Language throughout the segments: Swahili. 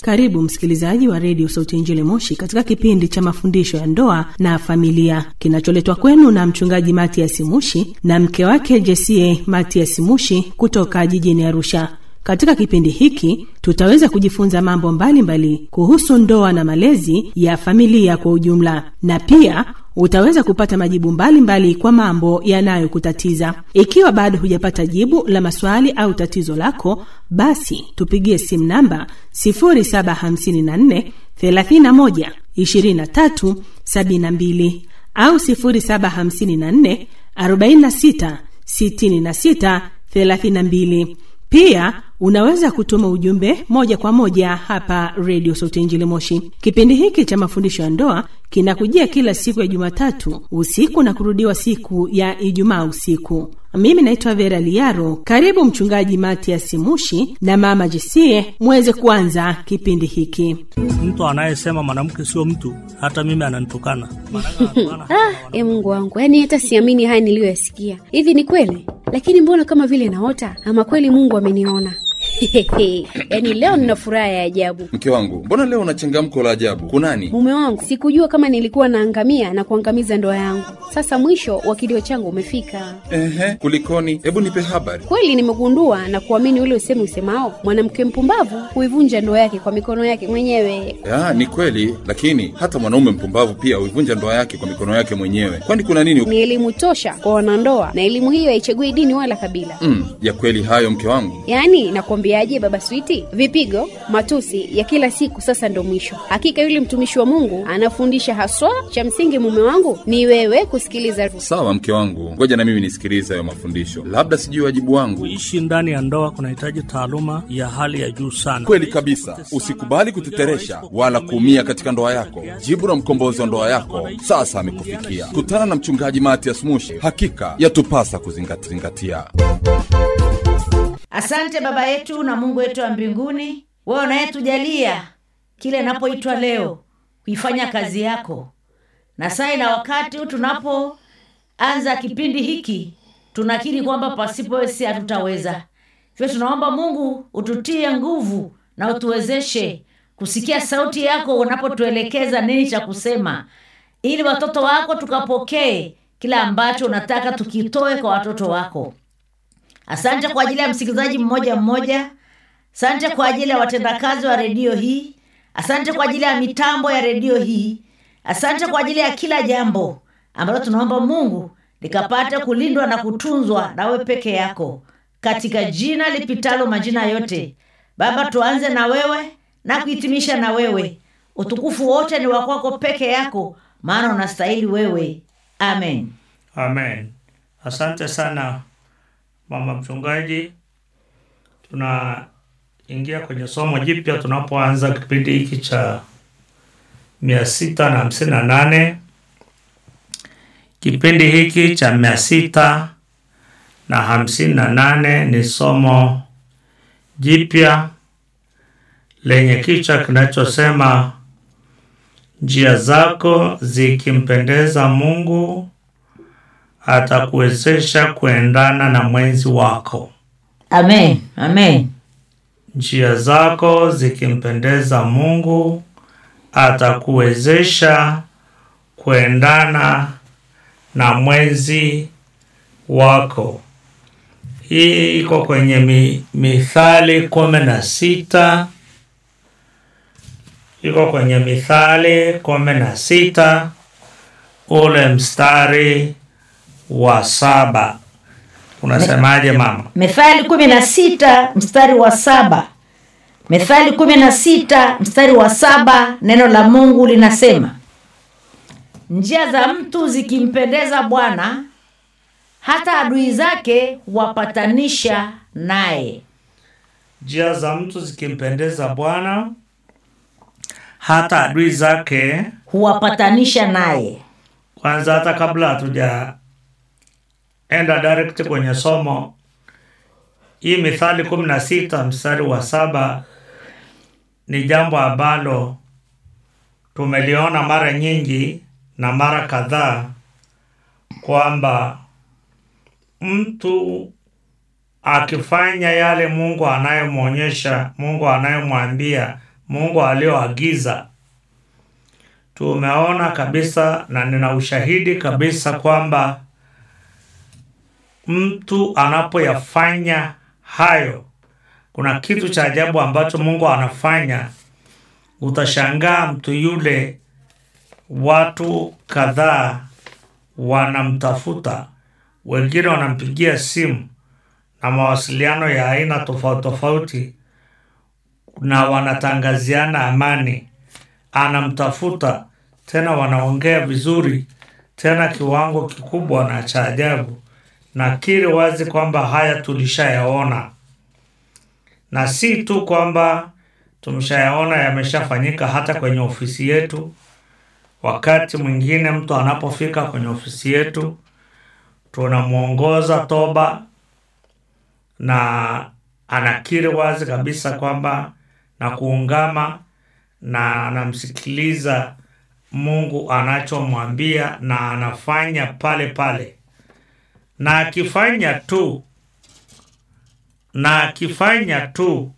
Karibu msikilizaji wa redio Sauti ya Injili Moshi katika kipindi cha mafundisho ya ndoa na familia kinacholetwa kwenu na mchungaji Matias Mushi na mke wake Jesie Matias Mushi kutoka jijini Arusha. Katika kipindi hiki tutaweza kujifunza mambo mbalimbali mbali kuhusu ndoa na malezi ya familia kwa ujumla, na pia utaweza kupata majibu mbalimbali mbali kwa mambo yanayokutatiza. Ikiwa bado hujapata jibu la maswali au tatizo lako, basi tupigie simu namba 0754 31 23 72 au 0754 46 66 32. Pia unaweza kutuma ujumbe moja kwa moja hapa redio Sauti Injili Moshi. Kipindi hiki cha mafundisho ya ndoa kinakujia kila siku ya Jumatatu usiku na kurudiwa siku ya Ijumaa usiku. Mimi naitwa Vera Liaro. Karibu Mchungaji Matias Mushi na Mama Jesie muweze kuanza kipindi hiki. Mtu anayesema mwanamke sio mtu, hata mimi ananitukana. Ah, e Mungu wangu, yaani hata siamini haya niliyoyasikia. Hivi ni kweli? Lakini mbona kama vile naota, ama kweli Mungu ameniona? yaani leo nina furaha ya ajabu. Mke wangu, mbona leo una changamko la ajabu? Kunani? Mume wangu, sikujua kama nilikuwa naangamia na kuangamiza ndoa yangu. Sasa mwisho wa kilio changu umefika. Ehe, kulikoni? Hebu nipe habari. Kweli nimegundua na kuamini ule usemi usemao, mwanamke mpumbavu huivunja ndoa yake kwa mikono yake mwenyewe. Ya, ni kweli, lakini hata mwanaume mpumbavu pia huivunja ndoa yake kwa mikono yake mwenyewe. Kwani kuna nini? Ni elimu tosha kwa wanandoa, na elimu hiyo haichagui dini wala kabila. Mm, ya kweli hayo mke wangu. Yaani nakwambiaje, baba Switi, vipigo, matusi ya kila siku sasa ndo mwisho. Hakika yule mtumishi wa Mungu anafundisha haswa, cha msingi mume wangu ni wewe kusikiliza. Sawa mke wangu, ngoja na mimi nisikilize hayo mafundisho, labda sijui wajibu wangu. Kuishi ndani ya ndoa kunahitaji taaluma ya hali ya juu sana. Kweli kabisa, usikubali kuteteresha wala kuumia katika ndoa yako. Jibu la mkombozi wa ndoa yako sasa amekufikia. Kutana na mchungaji Matias Mushi, hakika yatupasa kuzingatia. Asante Baba yetu na Mungu wetu wa mbinguni, wewe unayetujalia kile inapoitwa leo kuifanya kazi yako, na sai na wakati huu tunapoanza kipindi hiki, tunakiri kwamba pasipo wewe si hatutaweza. Hivyo tunaomba Mungu ututie nguvu na utuwezeshe kusikia sauti yako unapotuelekeza nini cha kusema, ili watoto wako tukapokee kila ambacho unataka tukitoe kwa watoto wako. Asante kwa ajili ya msikilizaji mmoja mmoja. Asante kwa ajili ya watendakazi wa redio hii. Asante kwa ajili ya mitambo ya redio hii. Asante kwa ajili ya kila jambo ambalo tunaomba Mungu likapate kulindwa na kutunzwa nawe peke yako, katika jina lipitalo majina yote. Baba, tuanze na wewe na kuhitimisha na wewe. Utukufu wote ni wa kwako peke yako, maana unastahili wewe. Amen, amen. Asante sana mama mchungaji. Tunaingia kwenye somo jipya tunapoanza kipindi hiki cha mia sita na hamsini na nane. Kipindi hiki cha mia sita na hamsini na nane ni somo jipya lenye kichwa kinachosema njia zako zikimpendeza Mungu atakuwezesha kuendana na mwenzi wako. amen, amen. Njia zako zikimpendeza Mungu atakuwezesha kuendana na mwenzi wako. Hii iko kwenye mi, Mithali kumi na sita iko kwenye Mithali kumi na sita ule mstari wa saba unasemaje mama? Methali kumi na sita mstari wa saba Methali kumi na sita mstari wa saba neno la Mungu linasema, njia za mtu zikimpendeza Bwana, hata adui zake huwapatanisha naye. Njia za mtu zikimpendeza Bwana, hata adui zake. Huwapatanisha naye. Kwanza, hata kabla hatuja enda direct kwenye somo hii, Mithali kumi na sita mstari wa saba ni jambo ambalo tumeliona mara nyingi na mara kadhaa kwamba mtu akifanya yale Mungu anayemwonyesha, Mungu anayemwambia Mungu alioagiza. Tumeona kabisa na nina ushahidi kabisa kwamba mtu anapoyafanya hayo, kuna kitu cha ajabu ambacho Mungu anafanya. Utashangaa mtu yule, watu kadhaa wanamtafuta, wengine wanampigia simu na mawasiliano ya aina tofauti tofauti, na wanatangaziana amani. Anamtafuta tena, wanaongea vizuri tena kiwango kikubwa na cha ajabu. Nakiri wazi kwamba haya tulishayaona, na si tu kwamba tumeshayaona, yameshafanyika hata kwenye ofisi yetu. Wakati mwingine mtu anapofika kwenye ofisi yetu, tunamwongoza toba na anakiri wazi kabisa kwamba na kuungama na anamsikiliza Mungu anachomwambia na anafanya pale pale, na akifanya tu na akifanya tu,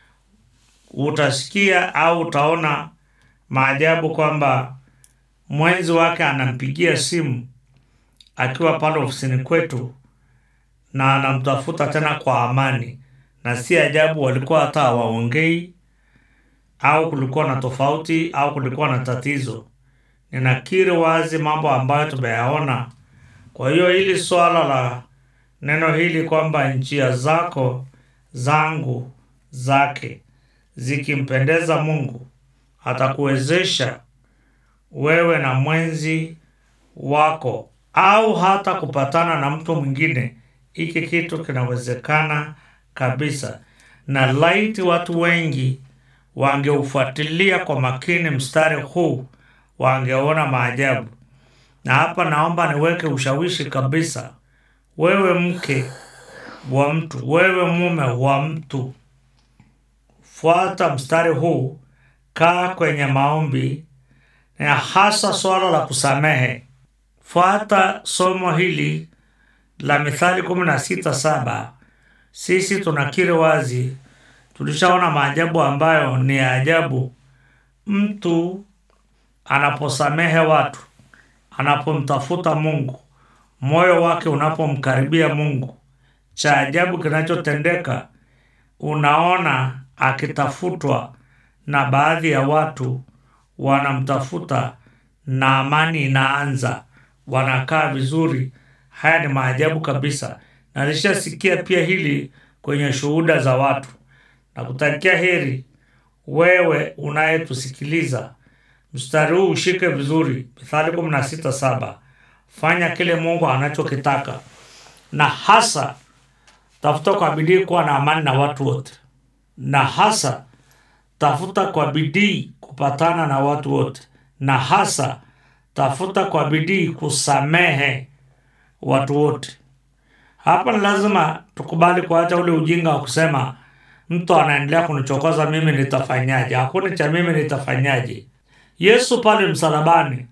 utasikia au utaona maajabu kwamba mwenzi wake anampigia simu akiwa pale ofisini kwetu na anamtafuta tena kwa amani, na si ajabu walikuwa hata hawaongei au kulikuwa na tofauti au kulikuwa na tatizo. Ninakiri wazi mambo ambayo tumeyaona. Kwa hiyo hili swala la neno hili kwamba njia zako zangu zake zikimpendeza Mungu atakuwezesha wewe na mwenzi wako au hata kupatana na mtu mwingine. Hiki kitu kinawezekana kabisa, na laiti watu wengi wangeufuatilia kwa makini mstari huu wangeona maajabu. Na hapa naomba niweke ushawishi kabisa, wewe mke wa mtu, wewe mume wa mtu, fuata mstari huu, kaa kwenye maombi na hasa swala la kusamehe. Fuata somo hili la Mithali kumi na sita saba. Sisi tunakiri wazi, tulishaona maajabu ambayo ni ya ajabu. Mtu anaposamehe watu, anapomtafuta Mungu, moyo wake unapomkaribia Mungu, cha ajabu kinachotendeka, unaona akitafutwa na baadhi ya watu wanamtafuta na amani inaanza, wanakaa vizuri. Haya ni maajabu kabisa, na nilishasikia pia hili kwenye shuhuda za watu. Na kutakia heri wewe unayetusikiliza, mstari huu ushike vizuri. Mithali kumi na sita saba. Fanya kile Mungu anachokitaka, na hasa tafuta kwa bidii kuwa na amani na watu wote, na hasa tafuta kwa bidii kupatana na watu wote, na hasa tafuta kwa bidii kusamehe watu wote. Hapa ni lazima tukubali kuacha ule ujinga wa kusema mtu anaendelea kunichokoza mimi nitafanyaje? Hakuna cha mimi nitafanyaje. Yesu pale msalabani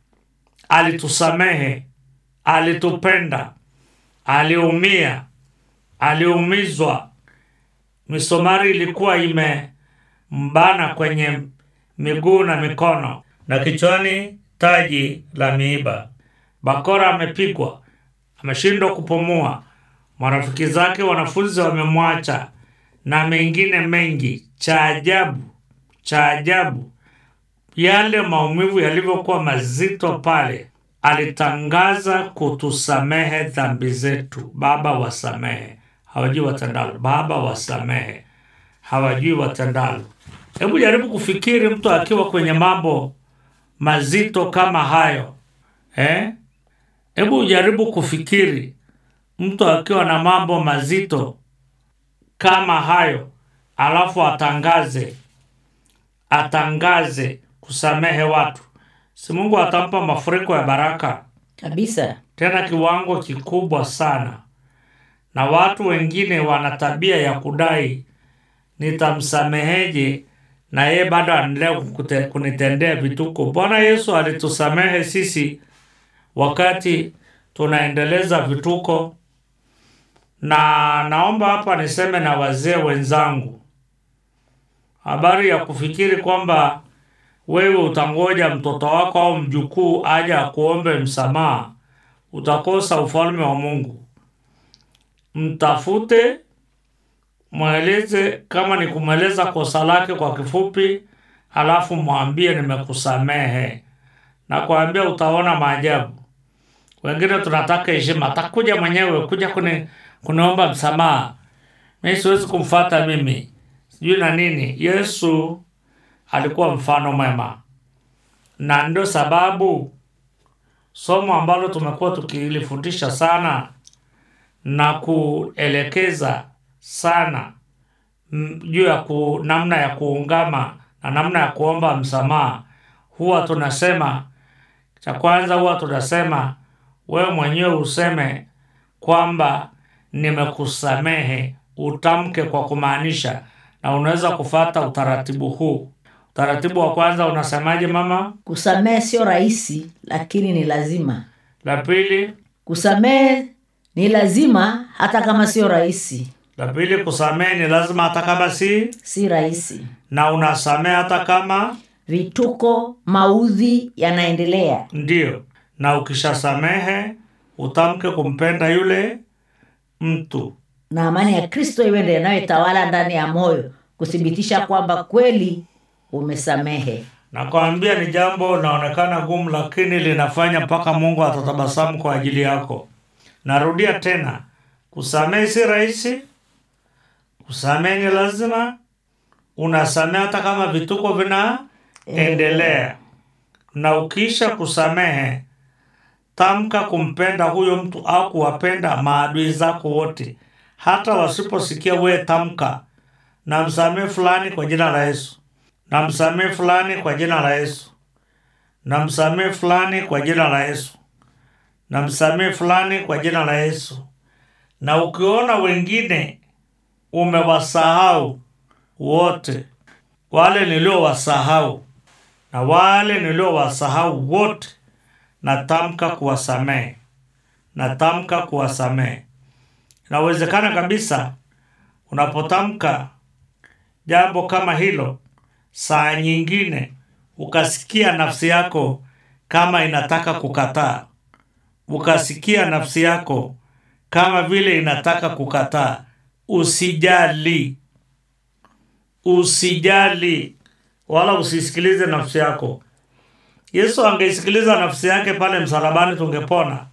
alitusamehe, alitupenda, aliumia, aliumizwa, misomari ilikuwa imembana kwenye miguu na mikono, na kichwani taji la miiba. Bakora amepigwa, ameshindwa kupumua, marafiki zake wanafunzi wamemwacha, na mengine mengi. Cha ajabu, cha ajabu, yale maumivu yalivyokuwa mazito pale, alitangaza kutusamehe dhambi zetu. Baba, wasamehe, hawajui watendalo. Baba, wasamehe, hawajui watendalo. Hebu jaribu kufikiri mtu akiwa kwenye mambo mazito kama hayo eh? Hebu jaribu kufikiri mtu akiwa na mambo mazito kama hayo, alafu atangaze atangaze kusamehe watu, si Mungu atampa mafuriko ya baraka kabisa. tena kiwango kikubwa sana. Na watu wengine wana tabia ya kudai nitamsameheje, na yeye bado anaendelea kukute- kunitendea vituko. Bwana Yesu alitusamehe sisi wakati tunaendeleza vituko, na naomba hapa niseme na wazee wenzangu habari ya kufikiri kwamba wewe utangoja mtoto wako au mjukuu aje akuombe msamaha, utakosa ufalme wa Mungu. Mtafute, mweleze, kama ni kumweleza kosa lake kwa kifupi, alafu mwambie nimekusamehe, na kuambia utaona maajabu. Wengine tunataka heshima, atakuja mwenyewe kuja kuni, kuniomba msamaha, mi siwezi kumfata mimi sijui na nini. Yesu alikuwa mfano mwema, na ndio sababu somo ambalo tumekuwa tukilifundisha sana na kuelekeza sana mm, juu ya ku, namna ya kuungama na namna ya kuomba msamaha, huwa tunasema cha kwanza, huwa tunasema wewe mwenyewe useme kwamba nimekusamehe, utamke kwa kumaanisha, na unaweza kufata utaratibu huu. Utaratibu wa kwanza unasemaje mama? kusamehe sio rahisi lakini ni lazima La pili, kusamehe ni lazima hata kama sio rahisi la pili, kusamehe ni lazima hata kama si, si rahisi na unasamehe hata kama vituko maudhi yanaendelea ndio, na ukishasamehe utamke kumpenda yule mtu. na amani ya kristo iwe ndio inayotawala ndani ya moyo kuthibitisha kwamba kweli umesamehe Nakwambia ni jambo linaonekana gumu, lakini linafanya mpaka Mungu atatabasamu kwa ajili yako. Narudia tena, kusamehe si rahisi, kusamehe ni lazima. Unasamehe hata kama vituko vinaendelea, na ukiisha kusamehe, tamka kumpenda huyo mtu au kuwapenda maadui zako wote, hata wasiposikia wewe, tamka namsamehe fulani kwa jina la Yesu namsamehe fulani kwa jina la Yesu, namsamehe fulani kwa jina la Yesu, namsamehe fulani kwa jina la Yesu. Na ukiona wengine umewasahau wote, wale niliowasahau na wale niliowasahau wote, natamka kuwasamehe, natamka kuwasamehe. Inawezekana kabisa unapotamka jambo kama hilo saa nyingine ukasikia nafsi yako kama inataka kukataa, ukasikia nafsi yako kama vile inataka kukataa. Usijali, usijali wala usisikilize nafsi yako. Yesu angeisikiliza nafsi yake pale msalabani, tungepona.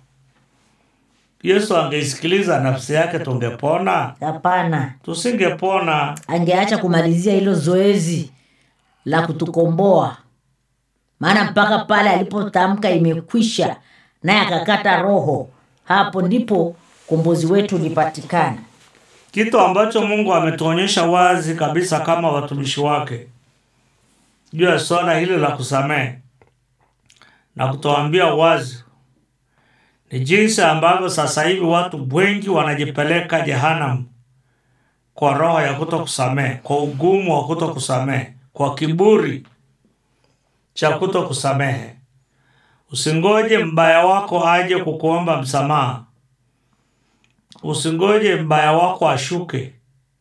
Yesu angeisikiliza nafsi yake, tungepona? hapana Tusingepona. angeacha kumalizia hilo zoezi la kutukomboa maana mpaka pale alipotamka imekwisha naye akakata roho hapo ndipo kombozi wetu ulipatikana kitu ambacho Mungu ametuonyesha wazi kabisa kama watumishi wake juu ya swala hili la kusamehe na kutuambia wazi ni jinsi ambavyo sasa hivi watu wengi wanajipeleka jehanamu kwa roho ya kuto kusamehe, kwa ugumu wa kuto kusamehe, kwa kiburi cha kuto kusamehe. Usingoje mbaya wako aje kukuomba msamaha. Usingoje mbaya wako ashuke,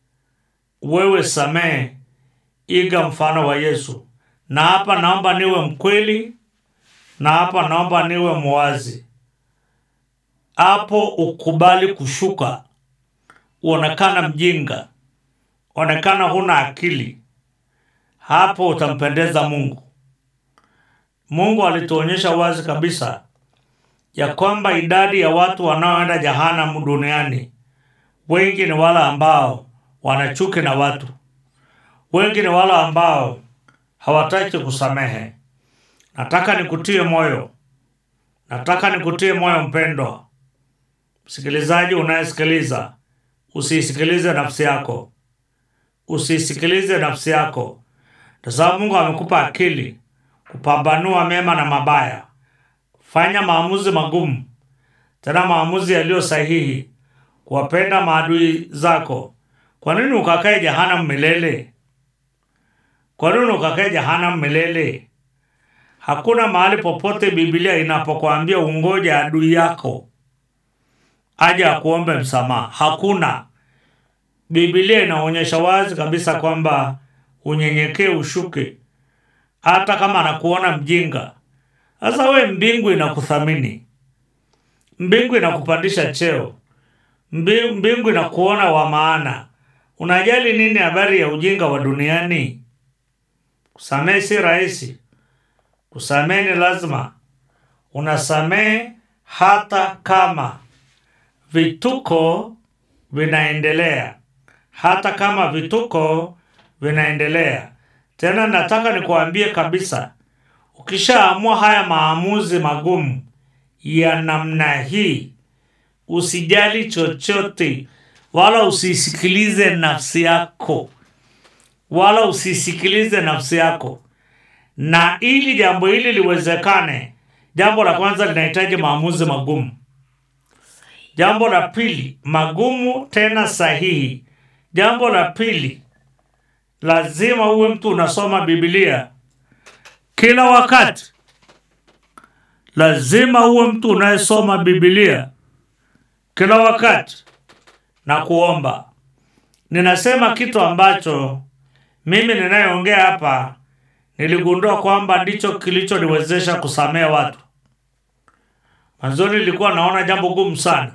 wewe samehe, iga mfano wa Yesu. Na hapa naomba niwe mkweli, na hapa naomba niwe mwazi. Hapo ukubali kushuka, uonekana mjinga, onekana huna akili, hapo utampendeza Mungu. Mungu alituonyesha wazi kabisa ya kwamba idadi ya watu wanaoenda jehanamu duniani wengi ni wale ambao wana chuki na watu, wengi ni wale ambao hawataki kusamehe. Nataka nikutie moyo, nataka nikutie moyo mpendwa msikilizaji unayesikiliza, usiisikilize nafsi yako, usiisikilize nafsi yako, kwa sababu Mungu amekupa akili kupambanua mema na mabaya. Fanya maamuzi magumu, tena maamuzi yaliyo sahihi, kuwapenda maadui zako. Kwa nini ukakae jehanamu milele? Kwa nini ukakae jehanamu milele? Hakuna mahali popote Biblia inapokuambia ungoje adui yako aje akuombe msamaha. Hakuna. Biblia inaonyesha wazi kabisa kwamba unyenyekee ushuke hata kama anakuona mjinga sasa we mbingu inakuthamini mbingu inakupandisha cheo Mbi- mbingu inakuona wa maana unajali nini habari ya ujinga wa duniani kusamehe si rahisi kusamehe ni lazima unasamehe hata kama vituko vinaendelea hata kama vituko vinaendelea tena nataka nikuambie kabisa ukishaamua haya maamuzi magumu ya namna hii usijali chochote wala usisikilize nafsi yako wala usisikilize nafsi yako na ili jambo hili liwezekane jambo la kwanza linahitaji maamuzi magumu jambo la pili magumu tena sahihi jambo la pili lazima uwe mtu unasoma bibilia kila wakati lazima uwe mtu unayesoma bibilia kila wakati na kuomba ninasema kitu ambacho mimi ninayeongea hapa niligundua kwamba ndicho kilichoniwezesha kusamehe watu mwanzoni nilikuwa naona jambo gumu sana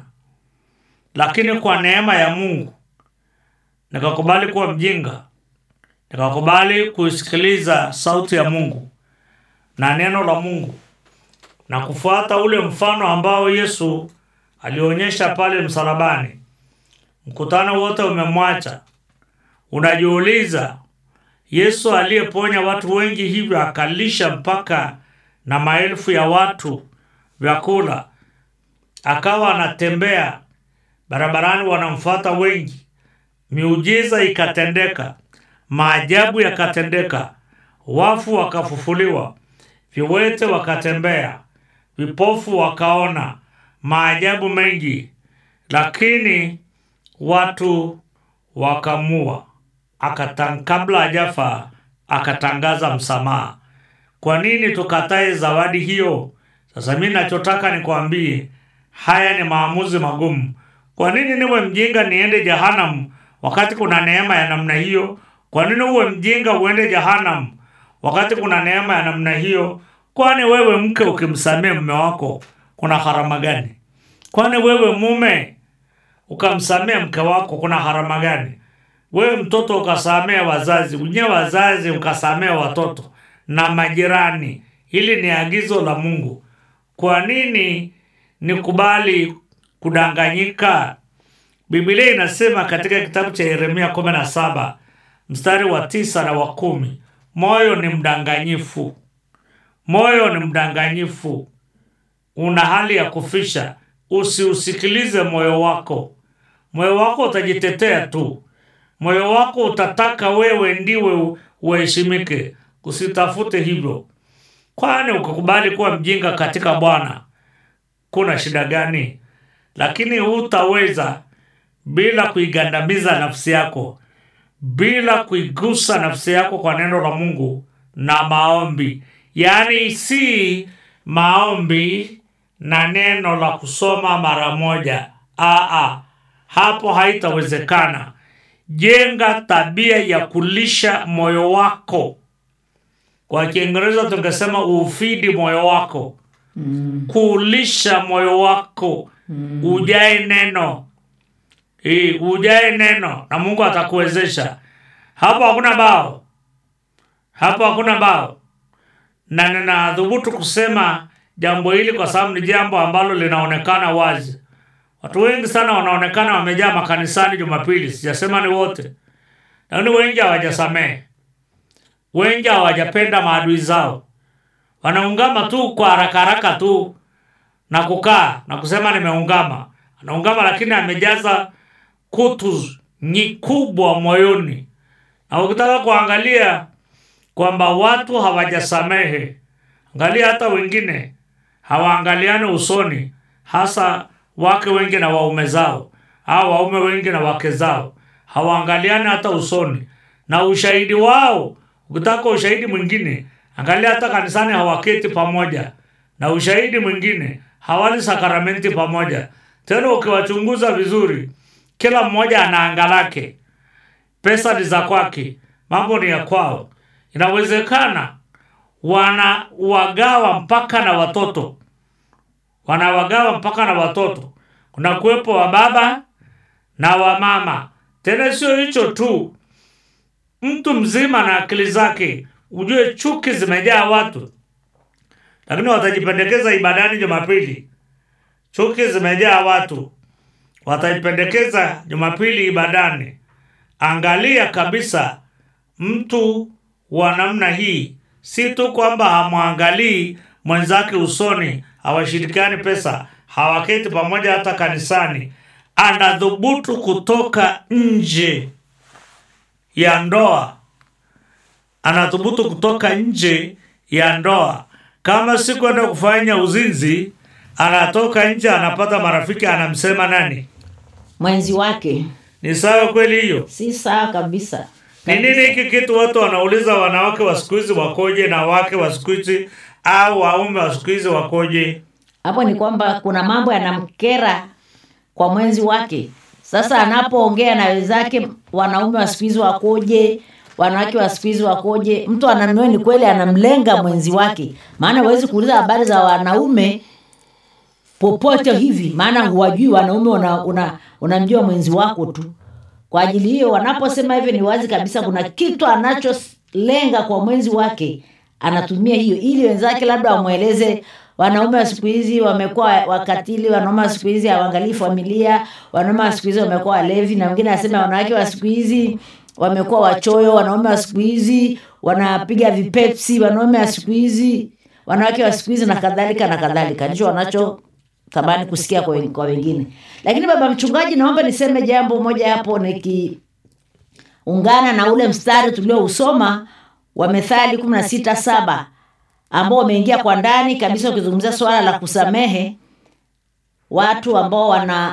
lakini kwa neema ya mungu nikakubali kuwa mjinga nikakubali kuisikiliza sauti ya mungu na neno la mungu na kufuata ule mfano ambao yesu alionyesha pale msalabani mkutano wote umemwacha unajiuliza yesu aliyeponya watu wengi hivyo akalisha mpaka na maelfu ya watu vyakula akawa anatembea barabarani wanamfuata wengi miujiza ikatendeka maajabu yakatendeka wafu wakafufuliwa viwete wakatembea vipofu wakaona maajabu mengi lakini watu wakamua akatan, kabla hajafa akatangaza msamaha kwa nini tukatae zawadi hiyo sasa mi nachotaka nikwambie haya ni maamuzi magumu kwa nini niwe mjinga niende jehanamu wakati kuna neema ya namna hiyo kwa nini uwe mjinga uende jehanamu wakati kuna neema ya namna hiyo kwani wewe mke ukimsamee mume wako kuna harama gani kwani wewe mume ukamsamee mke wako kuna harama gani wewe mtoto ukasamea wazazi unye wazazi ukasamea watoto na majirani hili ni agizo la mungu kwa nini nikubali kudanganyika bibilia inasema katika kitabu cha yeremia 17 mstari wa tisa na wa kumi moyo ni mdanganyifu moyo ni mdanganyifu una hali ya kufisha usiusikilize moyo wako moyo wako utajitetea tu moyo wako utataka wewe ndiwe uheshimike usitafute hivyo kwani ukakubali kuwa mjinga katika bwana kuna shida gani lakini hutaweza bila kuigandamiza nafsi yako bila kuigusa nafsi yako kwa neno la mungu na maombi yaani si maombi na neno la kusoma mara moja Aa, hapo haitawezekana jenga tabia ya kulisha moyo wako kwa kiingereza tungesema ufidi moyo wako mm. kuulisha moyo wako mm. ujae neno e, ujae neno na mungu atakuwezesha hapo hakuna bao hapo hakuna bao na ninadhubutu kusema jambo hili kwa sababu ni jambo ambalo linaonekana wazi watu wengi sana wanaonekana wamejaa makanisani jumapili sijasema ni wote lakini wengi hawajasamehe wengi hawajapenda maadui zao wanaungama tu kwa haraka haraka tu na kukaa na kusema nimeungama anaungama lakini amejaza kutu nyi kubwa moyoni na ukitaka kuangalia kwamba watu hawajasamehe angalia hata wengine hawaangaliani usoni hasa wake wengi na waume zao au waume wengi na wake zao hawaangaliani hata usoni na ushahidi wao ukitaka ushahidi mwingine angalia hata kanisani hawaketi pamoja na ushahidi mwingine hawali sakramenti pamoja tena ukiwachunguza vizuri kila mmoja ana anga lake pesa ni za kwake mambo ni ya kwao inawezekana wanawagawa mpaka na watoto wanawagawa mpaka na watoto kuna kuwepo wa baba na wa mama tena sio hicho tu mtu mzima na akili zake ujue chuki zimejaa watu lakini watajipendekeza ibadani jumapili chuki zimejaa watu wataipendekeza jumapili ibadani angalia kabisa mtu wa namna hii si tu kwamba hamwangalii mwenzake usoni hawashirikiani pesa hawaketi pamoja hata kanisani anadhubutu kutoka nje ya ndoa anathubutu kutoka nje ya ndoa kama si kwenda kufanya uzinzi anatoka nje anapata marafiki anamsema nani mwenzi wake ni sawa kweli hiyo si sawa kabisa ni nini hiki kitu watu wanauliza wanawake wa siku hizi wakoje na wake wa siku hizi au waume wa siku hizi wakoje hapo ni kwamba kuna mambo yanamkera kwa mwenzi wake sasa anapoongea na wenzake wanaume wa siku hizi wakoje wanawake wa siku hizi wakoje mtu ananue ni kweli anamlenga mwenzi wake maana huwezi kuuliza habari za wanaume popote hivi maana huwajui wanaume unamjua una, unamjua mwenzi wako tu kwa ajili hiyo wanaposema hivyo ni wazi kabisa kuna kitu anacholenga kwa mwenzi wake anatumia hiyo ili wenzake labda wamweleze wanaume wa siku hizi wamekuwa wakatili wanaume wa siku hizi hawaangalii familia wanaume wa siku hizi wamekuwa walevi na mwingine anasema wanawake wa siku hizi wamekuwa wachoyo wanaume wa siku hizi wanapiga vipepsi wanaume wa siku hizi wanawake wa siku hizi na kadhalika na kadhalika ndicho wanacho tamani kusikia kwa, wen- kwa wengine lakini baba mchungaji naomba niseme jambo moja hapo nikiungana na ule mstari tuliousoma wa methali kumi na sita saba ambao wameingia kwa ndani kabisa ukizungumzia swala la kusamehe watu ambao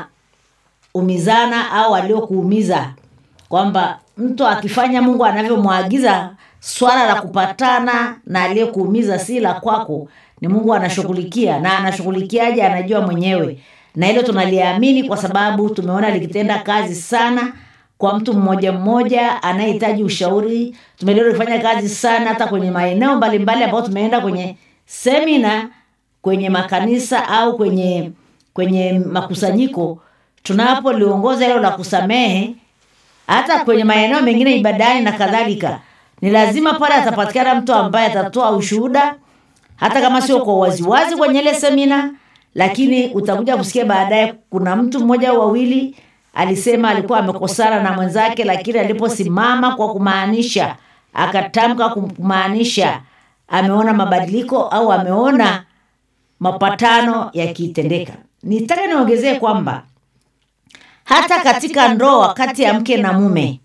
wanaumizana au waliokuumiza kwamba mtu akifanya mungu anavyomwagiza swala la kupatana na aliyekuumiza si la kwako ni mungu anashughulikia na anashughulikiaje anajua mwenyewe na hilo tunaliamini kwa sababu tumeona likitenda kazi sana kwa mtu mmoja mmoja anayehitaji ushauri tumeliona likifanya kazi sana hata kwenye maeneo mbalimbali ambayo tumeenda kwenye semina kwenye makanisa au kwenye kwenye makusanyiko tunapoliongoza hilo la kusamehe hata kwenye maeneo mengine ibadani na kadhalika ni lazima pale atapatikana mtu ambaye atatoa ushuhuda hata kama sio kwa waziwazi kwenye ile semina lakini utakuja kusikia baadaye kuna mtu mmoja au wawili alisema alikuwa amekosana na mwenzake lakini aliposimama kwa kumaanisha akatamka kumaanisha ameona mabadiliko au ameona mapatano yakitendeka nitaka niongezee kwamba hata katika ndoa kati ya mke na mume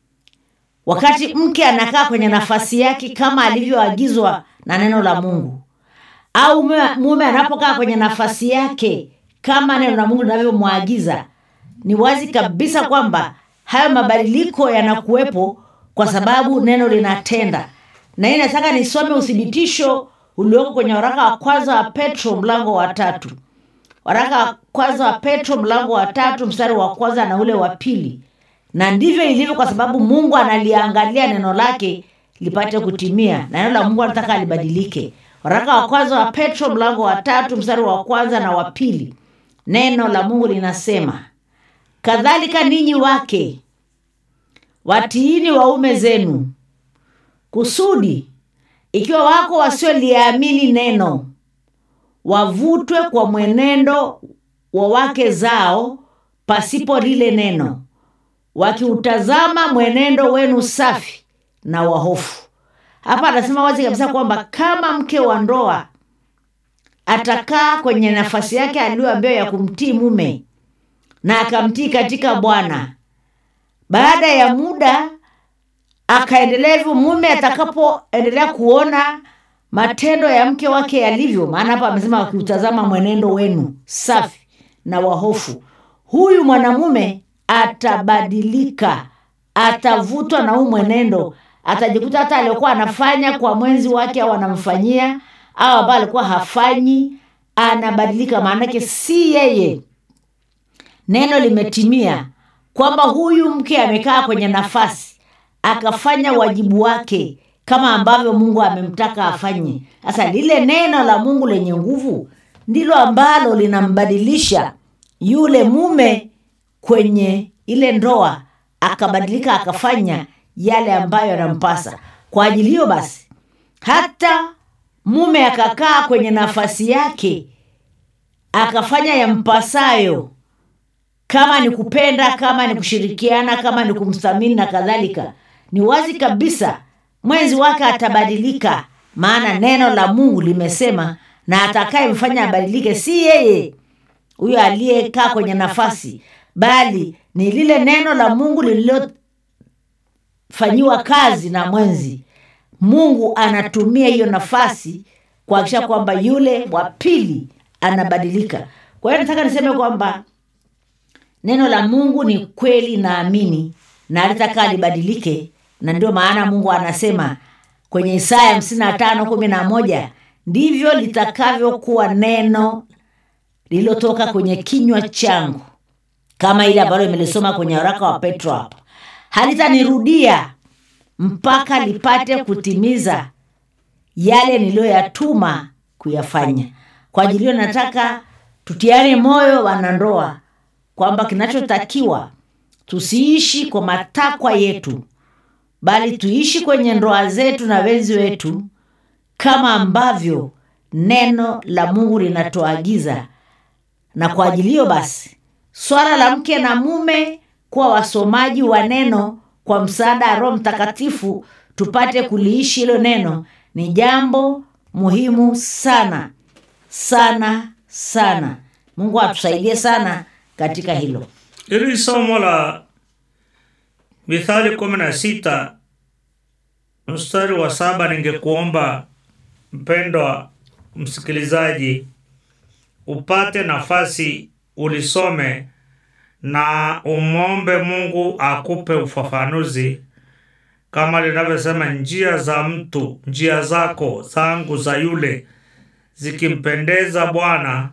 wakati mke anakaa kwenye nafasi yake kama alivyoagizwa na neno la mungu au mume- mume anapokaa kwenye nafasi yake kama neno la mungu linavyomwagiza ni wazi kabisa kwamba hayo mabadiliko yanakuwepo kwa sababu neno linatenda na hii nataka nisome uthibitisho ulioko kwenye waraka wa kwanza wa petro mlango wa tatu waraka wa kwanza wa petro mlango wa tatu mstari wa kwanza na ule wa pili na ndivyo ilivyo kwa sababu mungu analiangalia neno lake lipate kutimia na neno la mungu anataka libadilike waraka wa kwanza wa petro mlango wa tatu mstari wa kwanza na wa pili neno la mungu linasema kadhalika ninyi wake watiini waume zenu kusudi ikiwa wako wasioliamini neno wavutwe kwa mwenendo wa wake zao pasipo lile neno wakiutazama mwenendo wenu safi na wahofu hapa anasema wazi kabisa kwamba kama mke wa ndoa atakaa kwenye nafasi yake aliyoambiwa ya kumtii mume na akamtii katika bwana baada ya muda akaendelea hivyo mume atakapoendelea kuona matendo ya mke wake yalivyo maana hapa amesema wakiutazama mwenendo wenu safi na wahofu huyu mwanamume atabadilika atavutwa na huu mwenendo atajikuta hata aliokuwa anafanya kwa mwenzi wake au anamfanyia au ambayo alikuwa hafanyi anabadilika maanake si yeye neno limetimia kwamba huyu mke amekaa kwenye nafasi akafanya wajibu wake kama ambavyo mungu amemtaka afanye sasa lile neno la mungu lenye nguvu ndilo ambalo linambadilisha yule mume kwenye ile ndoa akabadilika akafanya yale ambayo yanampasa kwa ajili hiyo basi hata mume akakaa kwenye nafasi yake akafanya yampasayo kama ni kupenda kama ni kushirikiana kama ni kumthamini na kadhalika ni wazi kabisa mwenzi wake atabadilika maana neno la mungu limesema na atakayemfanya abadilike si yeye huyo aliyekaa kwenye nafasi bali ni lile neno la mungu lililofanyiwa kazi na mwenzi mungu anatumia hiyo nafasi kuhakikisha kwamba yule wa pili anabadilika kwa hiyo nataka niseme kwamba neno la mungu ni kweli naamini na alitaka libadilike na ndio maana mungu anasema kwenye isaya hamsini na tano kumi na moja ndivyo litakavyokuwa neno lililotoka kwenye kinywa changu kama ile ambalo imelisoma kwenye waraka wa petro hapa halitanirudia mpaka lipate kutimiza yale niliyoyatuma kuyafanya kwa ajili hiyo nataka tutiane moyo wanandoa kwamba kinachotakiwa tusiishi kwa matakwa yetu bali tuishi kwenye ndoa zetu na wenzi wetu kama ambavyo neno la mungu linatuagiza na kwa ajili hiyo basi swala la mke na mume kuwa wasomaji wa neno kwa msaada wa roho mtakatifu tupate kuliishi hilo neno ni jambo muhimu sana sana sana mungu atusaidie sana katika hilo ili somo la mithali kumi na sita mstari wa saba ningekuomba mpendwa msikilizaji upate nafasi ulisome na umwombe mungu akupe ufafanuzi kama linavyosema njia za mtu njia zako zangu za yule zikimpendeza bwana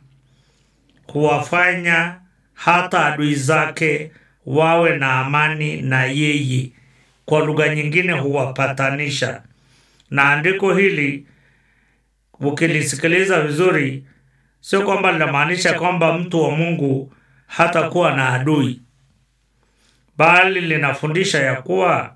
huwafanya hata adui zake wawe na amani na yeye kwa lugha nyingine huwapatanisha na andiko hili ukilisikiliza vizuri sio kwamba linamaanisha kwamba mtu wa mungu hatakuwa na adui bali linafundisha ya kuwa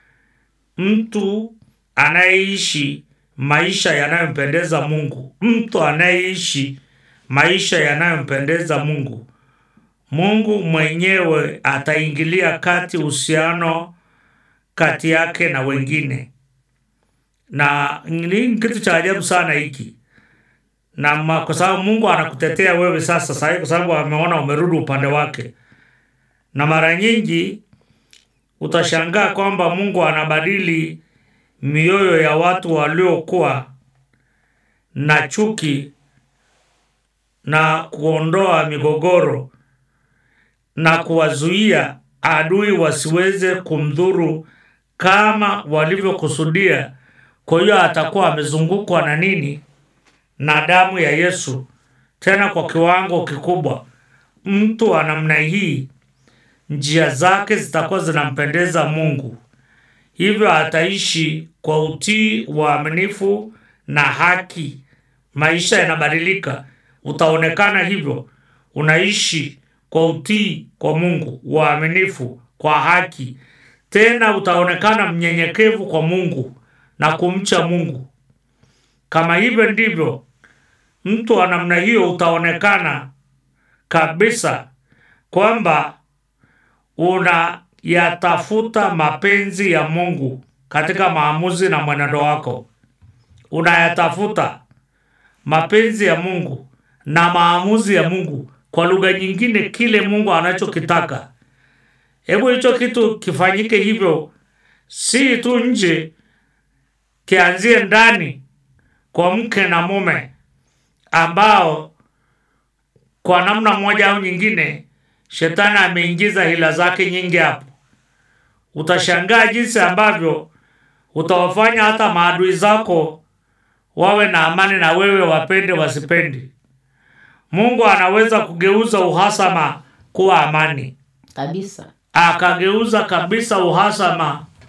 mtu anayeishi maisha yanayompendeza mungu mtu anayeishi maisha yanayompendeza mungu mungu mwenyewe ataingilia kati uhusiano kati yake na wengine na ni kitu cha ajabu sana hiki na ma- kwa sababu mungu anakutetea wewe sasa sahii kwa sababu ameona umerudi upande wake na mara nyingi utashangaa kwamba mungu anabadili mioyo ya watu waliokuwa na chuki na kuondoa migogoro na kuwazuia adui wasiweze kumdhuru kama walivyokusudia kwa hiyo atakuwa amezungukwa na nini na damu ya yesu tena kwa kiwango kikubwa mtu wa namna hii njia zake zitakuwa zinampendeza mungu hivyo ataishi kwa utii uaminifu na haki maisha yanabadilika utaonekana hivyo unaishi kwa utii kwa mungu uaminifu kwa haki tena utaonekana mnyenyekevu kwa mungu na kumcha mungu kama hivyo ndivyo mtu wa namna hiyo utaonekana kabisa kwamba unayatafuta mapenzi ya mungu katika maamuzi na mwenendo wako unayatafuta mapenzi ya mungu na maamuzi ya mungu kwa lugha nyingine kile mungu anachokitaka hebu hicho kitu kifanyike hivyo si tu nje kianzie ndani kwa mke na mume ambao kwa namna moja au nyingine shetani ameingiza hila zake nyingi hapo utashangaa jinsi ambavyo utawafanya hata maadui zako wawe na amani na wewe wapende wasipendi mungu anaweza kugeuza uhasama kuwa amani kabisa akageuza kabisa uhasama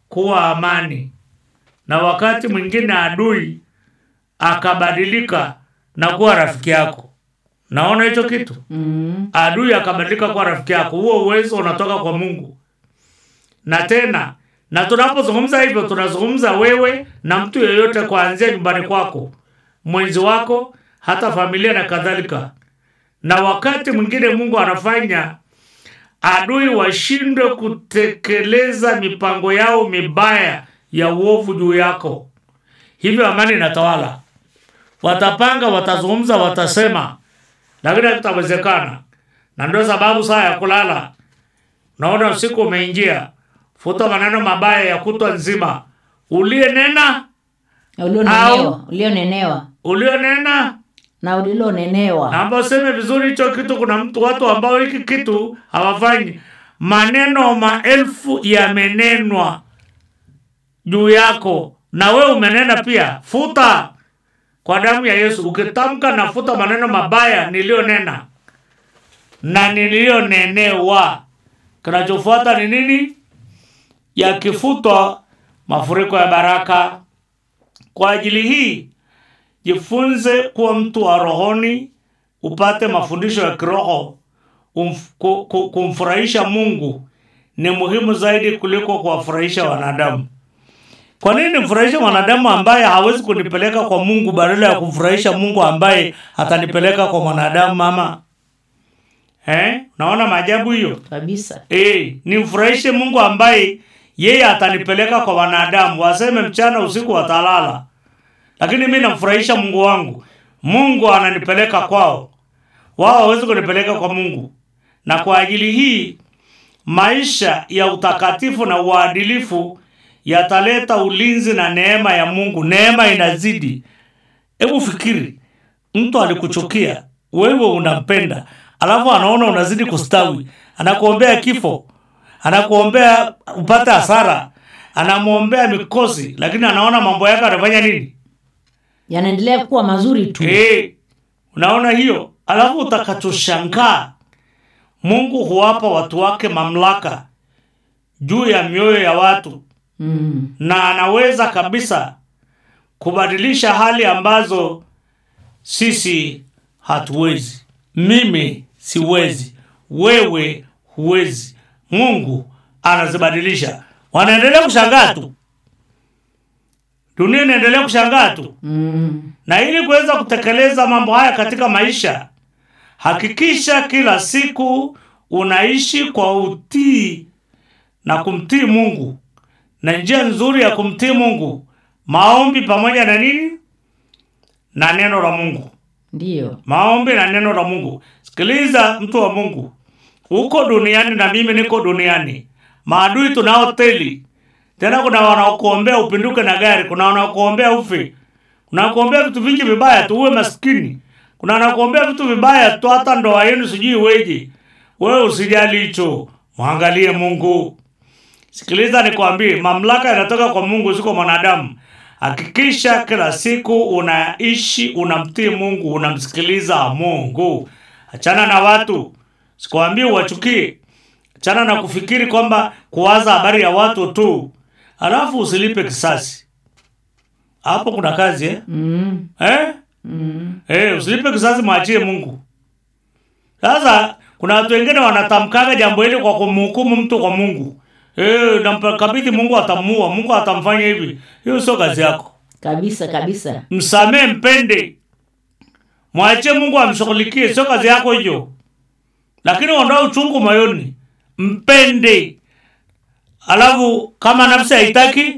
kuwa amani na wakati mwingine adui akabadilika na kuwa rafiki yako naona hicho kitu mm. adui akabadilika kuwa rafiki yako huo uwezo unatoka kwa mungu na tena na tunapozungumza hivyo tunazungumza wewe na mtu yeyote kuanzia nyumbani kwako mwenzi wako hata familia na kadhalika na wakati mwingine mungu anafanya adui washindwe kutekeleza mipango yao mibaya ya uovu juu yako hivyo amani inatawala watapanga watazungumza watasema lakini hakutawezekana na ndio sababu saa ya kulala naona usiku umeingia futa maneno mabaya ya kutwa nzima uliyenena ulionenewa ulionenewa ulionena na ulilonenewa naomba useme vizuri hicho kitu kuna mtu watu ambao hiki kitu hawafanyi maneno maelfu yamenenwa juu yako na wewe umenena pia futa kwa damu ya yesu ukitamka na futa maneno mabaya niliyonena na niliyonenewa kinachofuata ni nini yakifutwa mafuriko ya baraka kwa ajili hii jifunze kuwa mtu wa rohoni upate mafundisho ya kiroho umf- ku- ku- kumfurahisha mungu ni muhimu zaidi kuliko kuwafurahisha wanadamu kwa nini nimfurahishe mwanadamu ambaye hawezi kunipeleka kwa mungu badala ya kumfurahisha mungu ambaye atanipeleka kwa mwanadamu mama eh? naona maajabu hiyo kabisa e, nimfurahishe mungu ambaye yeye atanipeleka kwa wanadamu waseme mchana usiku watalala lakini mi namfurahisha mungu wangu mungu ananipeleka kwao wao hawezi kunipeleka kwa mungu na kwa ajili hii maisha ya utakatifu na uadilifu yataleta ulinzi na neema ya mungu neema inazidi hebu fikiri mtu alikuchukia wewe unampenda alafu anaona unazidi kustawi anakuombea kifo anakuombea upate hasara anamwombea mikosi lakini anaona mambo yake anafanya nini yanaendelea kuwa mazuri tu Eh, unaona hiyo alafu utakachoshangaa mungu huwapa watu wake mamlaka juu ya mioyo ya watu mm. na anaweza kabisa kubadilisha hali ambazo sisi hatuwezi mimi siwezi wewe huwezi mungu anazibadilisha wanaendelea kushangaa tu dunia inaendelea kushangaa tu Mm. na ili kuweza kutekeleza mambo haya katika maisha hakikisha kila siku unaishi kwa utii na kumtii mungu na njia nzuri ya kumtii mungu maombi pamoja na nini na neno la mungu ndiyo maombi na neno la mungu sikiliza mtu wa mungu uko duniani na mimi niko duniani maadui tunao teli tena kuna wanaokuombea upinduke na gari kuna wanaokuombea ufe kuna wanakuombea vitu vingi vibaya tu uwe maskini kuna wanakuombea vitu vibaya tu hata ndoa yenu sijui weje wewe usijali hicho mwangalie mungu sikiliza nikwambie mamlaka yanatoka kwa mungu siko mwanadamu hakikisha kila siku unaishi unamtii mungu unamsikiliza mungu achana na watu sikuambii uwachukie achana na kufikiri kwamba kuwaza habari ya watu tu alafu usilipe kisasi hapo kuna kazi eh? mm. Eh? Mm. Eh, usilipe kisasi mwachie mungu sasa kuna watu wengine wanatamkaga jambo hili kwa kumhukumu mtu kwa mungu eh, namkabidhi mungu atamuua mungu atamfanya hivi hiyo sio kazi yako kabisa kabisa msamee mpende mwachie mungu amshughulikie sio kazi yako hiyo lakini ondoa uchungu moyoni mpende alafu kama nafsi haitaki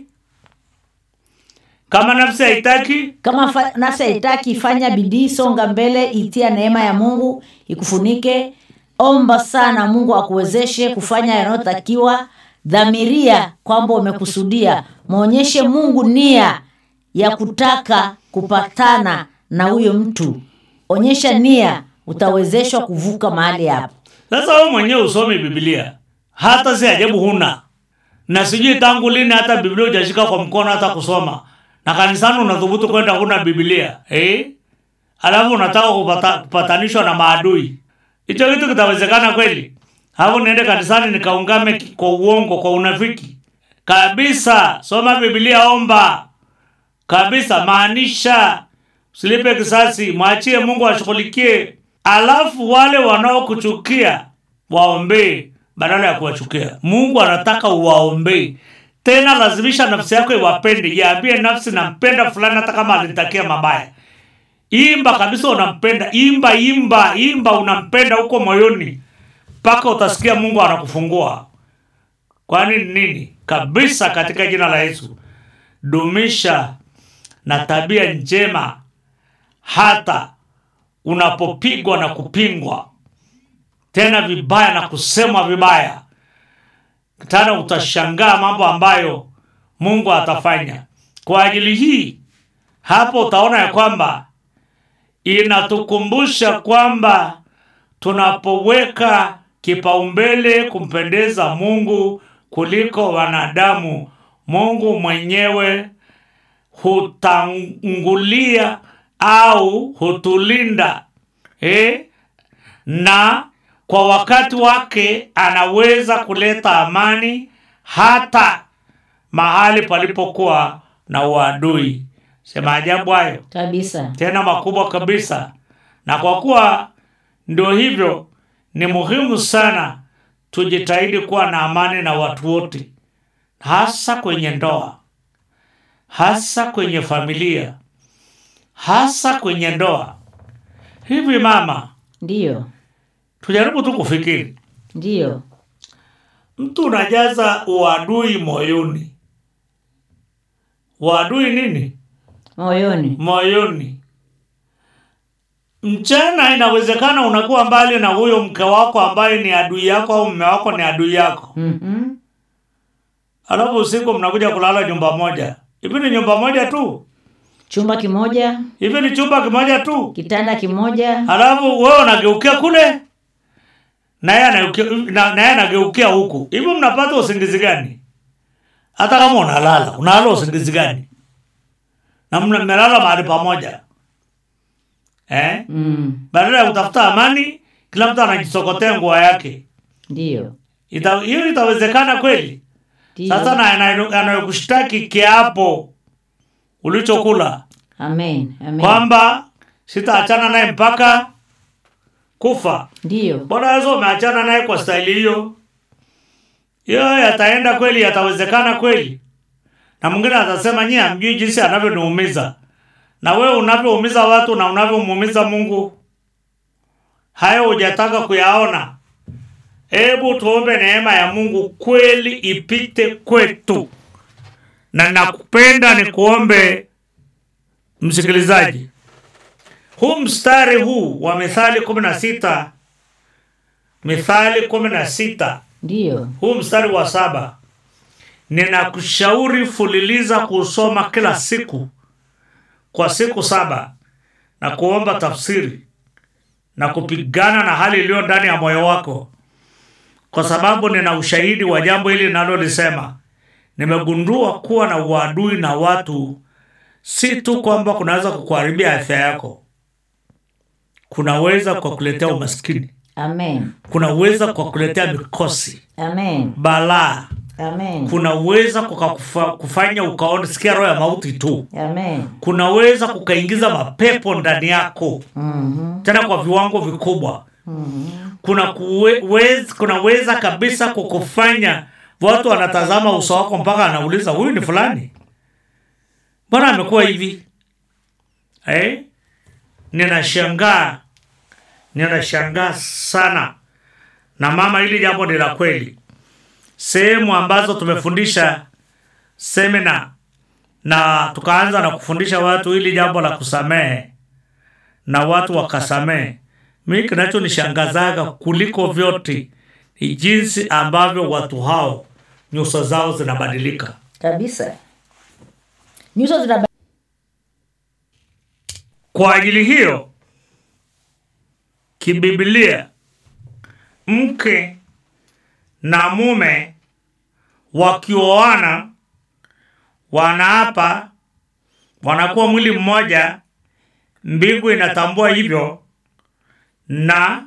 kama nafsi haitaki kama fa- nafsi haitaki fanya bidii songa mbele itia neema ya mungu ikufunike omba sana mungu akuwezeshe kufanya yanayotakiwa dhamiria kwamba umekusudia mwonyeshe mungu nia ya kutaka kupatana na huyo mtu onyesha nia utawezeshwa kuvuka mahali hapo sasa wewe mwenyewe usome biblia hata si ajabu huna na sijui tangu lini hata biblia hujashika kwa mkono hata kusoma na kanisani unathubutu kwenda huna biblia eh? alafu unataka kupata, kupatanishwa na maadui hicho kitu kitawezekana kweli alafu niende kanisani nikaungame ki- kwa uongo kwa unafiki kabisa soma biblia omba kabisa maanisha usilipe kisasi mwachie mungu ashughulikie alafu wale wanaokuchukia waombee badala ya kuwachukia mungu anataka uwaombee tena lazimisha nafsi yako iwapende iambie nafsi nampenda fulani hata kama alinitakia mabaya imba kabisa unampenda imba imba imba unampenda huko moyoni mpaka utasikia mungu anakufungua kwani nini kabisa katika jina la yesu dumisha na tabia njema hata unapopigwa na kupingwa tena vibaya na kusemwa vibaya tena utashangaa mambo ambayo mungu atafanya kwa ajili hii hapo utaona ya kwamba inatukumbusha kwamba tunapoweka kipaumbele kumpendeza mungu kuliko wanadamu mungu mwenyewe hutangulia au hutulinda eh? na kwa wakati wake anaweza kuleta amani hata mahali palipokuwa na uadui sema ajabu hayo kabisa tena makubwa kabisa na kwa kuwa ndio hivyo ni muhimu sana tujitahidi kuwa na amani na watu wote hasa kwenye ndoa hasa kwenye familia hasa kwenye ndoa hivi mama ndiyo tujaribu tu kufikiri ndiyo mtu unajaza uadui moyoni uadui nini moyoni moyoni mchana inawezekana unakuwa mbali na huyo mke wako ambaye ni adui yako au mme wako ni adui yako Mhm. alafu usiku mnakuja kulala nyumba moja hivi ni nyumba moja tu chumba kimoja hivi ni chumba kimoja tu kitanda kimoja alafu wewe unageukia kule naye anageukia- na- naye anageukia huku hivi mnapata usingizi gani hata kama unalala unalala usingizi gani na mna- mmelala mahali pamoja eh? mm. badala ya kutafuta amani kila mtu anajisokotea nguo yake ndiyo Ita- hiyo itawezekana kweli ndiyo sasa na anayo- anayokushtaki kiapo ulichokula amen amen kwamba sitaachana naye mpaka kufa ndiyo bwana yesu umeachana naye kwa staili hiyo hiyo yataenda kweli yatawezekana kweli na mwingine atasema nyie hamjui jinsi anavyoniumiza na wewe unavyoumiza watu na unavyomuumiza mungu hayo hujataka kuyaona hebu tuombe neema ya mungu kweli ipite kwetu na nakupenda nikuombe msikilizaji huu mstari huu wa mithali kumi na sita mithali kumi na sita ndiyo huu mstari wa saba ninakushauri fuliliza kusoma kila siku kwa siku saba na kuomba tafsiri na kupigana na hali iliyo ndani ya moyo wako kwa sababu nina ushahidi wa jambo hili nalolisema nimegundua kuwa na uadui na watu si tu kwamba kunaweza kukuharibia afya yako kunaweza kwa kuletea umaskini amen kunaweza kwa kuletea mikosi amen balaa amen kunaweza kukakufa, kufanya ukaona sikia roho ya mauti tu amen kunaweza kukaingiza mapepo ndani yako Mhm. tena kwa viwango vikubwa kuna kuwe, wez, kunaweza kabisa kukufanya watu wanatazama uso wako mpaka anauliza huyu ni fulani mbona amekuwa hivi eh? ninashangaa ninashangaa sana na mama hili jambo ni la kweli sehemu ambazo tumefundisha semina na tukaanza na kufundisha watu hili jambo la kusamehe na watu wakasamehe mi kinachonishangazaga kuliko vyote ni jinsi ambavyo watu hao nyuso zao zinabadilika kabisa nyuso zina kwa ajili hiyo kibibilia mke na mume wakioana wanaapa wanakuwa mwili mmoja mbingu inatambua hivyo na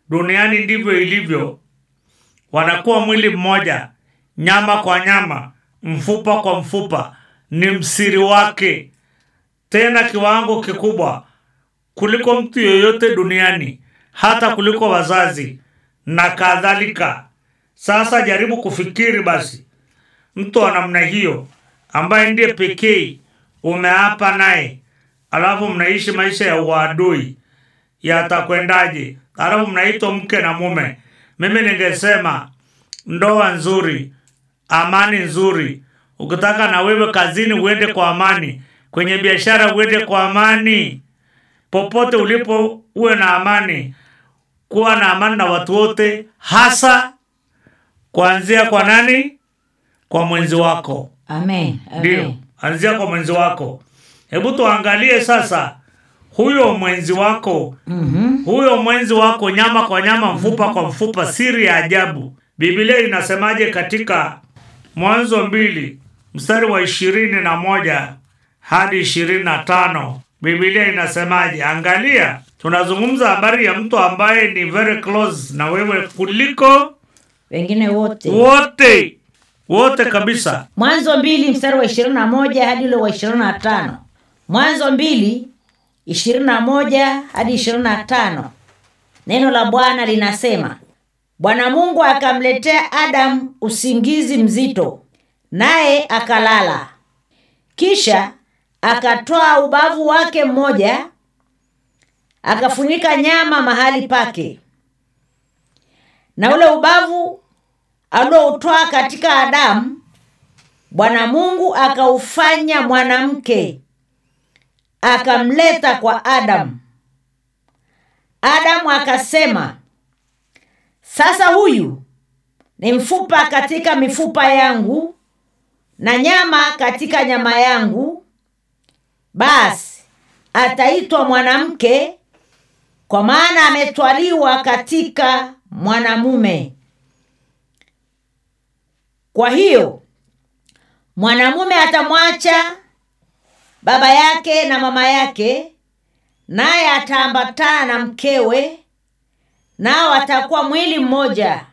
duniani ndivyo ilivyo wanakuwa mwili mmoja nyama kwa nyama mfupa kwa mfupa ni msiri wake tena kiwango kikubwa kuliko mtu yoyote duniani hata kuliko wazazi na kadhalika sasa jaribu kufikiri basi mtu wa namna hiyo ambaye ndiye pekee umeapa naye alafu mnaishi maisha ya uadui yatakwendaje alafu mnaitwa mke na mume mimi ningesema ndoa nzuri amani nzuri ukitaka na wewe kazini uende kwa amani kwenye biashara uende kwa amani popote ulipo uwe na amani kuwa na amani na watu wote hasa kuanzia kwa nani kwa mwenzi wako amen ndio amen anzia kwa mwenzi wako hebu tuangalie sasa huyo mwenzi wako Mhm. huyo mwenzi wako nyama kwa nyama mfupa kwa mfupa siri ya ajabu biblia inasemaje katika mwanzo mbili mstari wa ishirini na moja hadi ishirini na tano biblia inasemaje angalia tunazungumza habari ya mtu ambaye ni very close na wewe kuliko wengine wote wote wote kabisa mwanzo mbili mstari wa ishirini na moja hadi ule wa ishirini na tano mwanzo mbili ishirini na moja hadi ishirini na tano neno la bwana linasema bwana mungu akamletea adamu usingizi mzito naye akalala kisha akatoa ubavu wake mmoja akafunika nyama mahali pake na ule ubavu alioutwaa katika adamu bwana mungu akaufanya mwanamke akamleta kwa adamu adamu akasema sasa huyu ni mfupa katika mifupa yangu na nyama katika nyama yangu basi ataitwa mwanamke kwa maana ametwaliwa katika mwanamume kwa hiyo mwanamume atamwacha baba yake na mama yake naye ataambatana na mkewe nao watakuwa mwili mmoja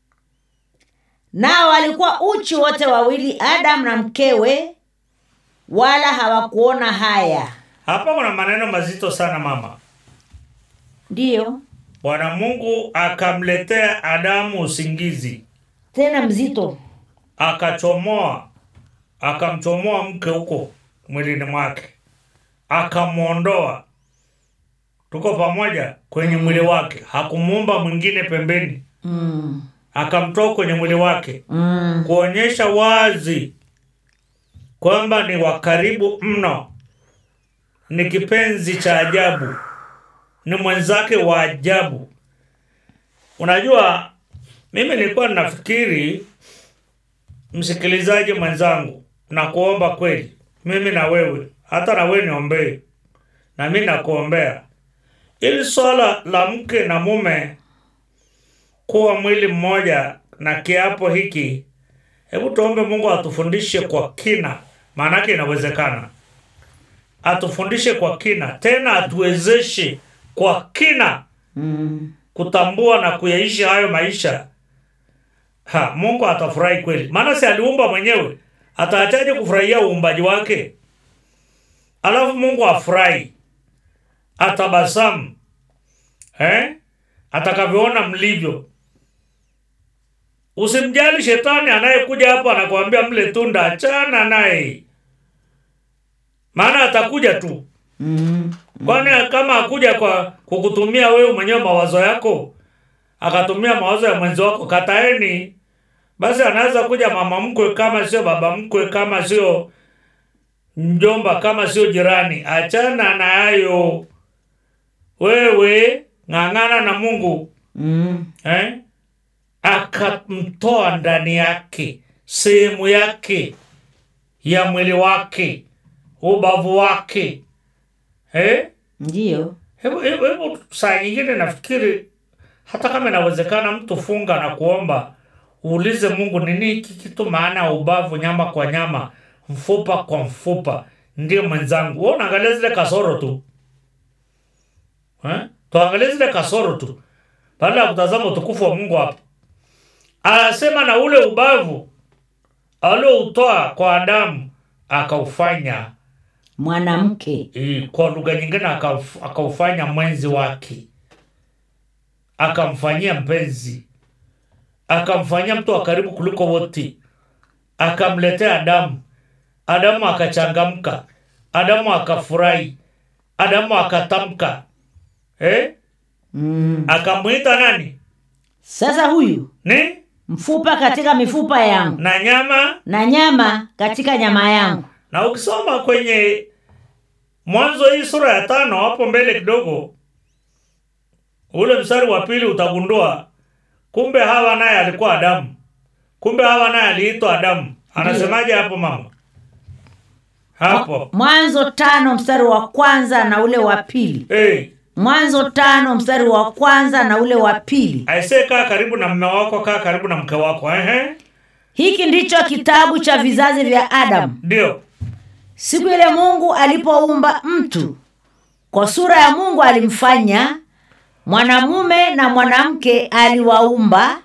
nao walikuwa uchi wote wawili adamu na mkewe wala hawakuona haya hapa kuna maneno mazito sana mama ndiyo bwana mungu akamletea adamu usingizi tena mzito akachomoa akamchomoa mke huko mwilini mwake akamwondoa tuko pamoja kwenye mwili wake hakumuumba mwingine pembeni mm. akamtoa kwenye mwili wake Mm. kuonyesha wazi kwamba ni wa karibu mno ni kipenzi cha ajabu ni mwenzake wa ajabu unajua mimi nilikuwa nafikiri msikilizaji mwenzangu na kuomba kweli mimi na wewe hata na wewe niombee na mi nakuombea ili swala la mke na mume kuwa mwili mmoja na kiapo hiki hebu tuombe mungu atufundishe kwa kina maanake inawezekana atufundishe kwa kina tena atuwezeshe kwa kina Mm. kutambua na kuyaishi hayo maisha ha mungu atafurahi kweli maana si aliumba mwenyewe ataachaje kufurahia uumbaji wake alafu mungu afurahi atabasamu eh? atakavyoona mlivyo usimjali shetani anayekuja hapo anakuambia mle tunda achana naye maana atakuja tu Mm. kwani kama akuja kwa kukutumia wewe mwenyewe mawazo yako akatumia mawazo ya mwenzi wako kataeni basi anaweza kuja mama mkwe kama sio baba mkwe kama sio mjomba kama sio jirani achana na hayo wewe ng'ang'ana na mungu Mm. eh? akamtoa ndani yake sehemu yake ya mwili wake ubavu wake eh? ndiyo hebu hebu hebu saa nyingine nafikiri hata kama inawezekana mtu funga na kuomba uulize mungu nini hiki kitu maana ya ubavu nyama kwa nyama mfupa kwa mfupa ndio mwenzangu we unaangalia zile kasoro tu eh? tuangalie zile kasoro tu baada ya kutazama utukufu wa mungu hapa anasema na ule ubavu alioutoa kwa Adamu akaufanya mwanamke eh, kwa lugha nyingine akauf- akaufanya mwenzi wake, akamfanyia mpenzi, akamfanyia mtu wa karibu kuliko wote, akamletea Adamu. Adamu akachangamka, Adamu akafurahi, Adamu akatamka eh? mm. akamwita nani sasa huyu ni mfupa katika mifupa yangu na nyama na nyama katika nyama yangu na ukisoma kwenye mwanzo hii sura ya tano hapo mbele kidogo ule mstari wa pili utagundua kumbe hawa naye alikuwa adamu kumbe hawa naye aliitwa adamu anasemaje hapo mama hapo mwanzo tano mstari wa kwanza na ule wa pili hey, mwanzo tano mstari wa kwanza na ule wa pili aisee kaa karibu na mme wako kaa karibu na mke wako ehe hiki ndicho kitabu cha vizazi vya adamu ndio siku ile mungu alipoumba mtu kwa sura ya mungu alimfanya mwanamume na mwanamke aliwaumba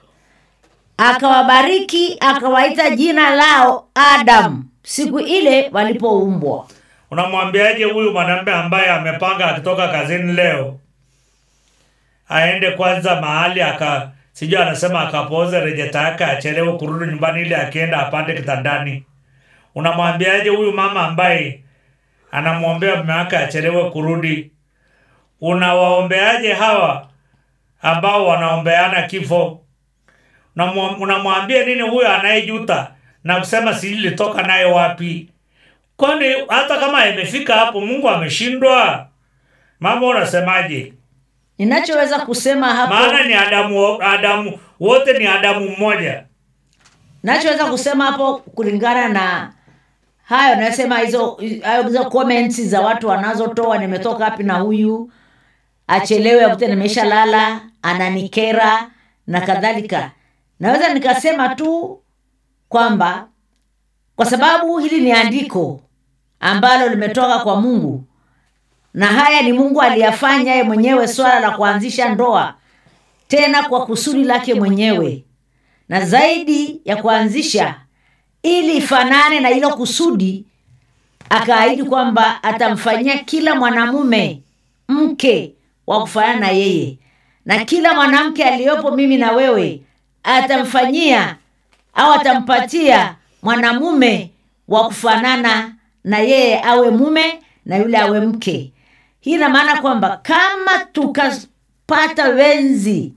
akawabariki akawaita jina lao adamu siku ile walipoumbwa unamwambiaje huyu mwanamume ambaye amepanga akitoka kazini leo aende kwanza mahali aka sijui anasema akapoze rejeta yake achelewe kurudi nyumbani ili akienda apande kitandani unamwambiaje huyu mama ambaye anamwombea mume wake achelewe kurudi unawaombeaje hawa ambao wanaombeana kifo Unamwa- unamwambia nini huyo anayejuta na kusema silitoka naye wapi kwani hata kama imefika hapo mungu ameshindwa mama unasemaje ninachoweza kusema hapo maana ni adamu adamu wote ni adamu mmoja nachoweza kusema hapo kulingana na hayo nasema hizo hayo hizo comments za watu wanazotoa nimetoka wapi na huyu achelewe akute nimesha lala ananikera na kadhalika naweza nikasema tu kwamba kwa sababu hili ni andiko ambalo limetoka kwa mungu na haya ni mungu aliyafanya yeye mwenyewe swala la kuanzisha ndoa tena kwa kusudi lake mwenyewe na zaidi ya kuanzisha ili ifanane na hilo kusudi akaahidi kwamba atamfanyia kila mwanamume mke wa kufanana na yeye na kila mwanamke aliyopo mimi na wewe atamfanyia au atampatia mwanamume wa kufanana na yeye awe mume na yule awe mke hii ina maana kwamba kama tukapata wenzi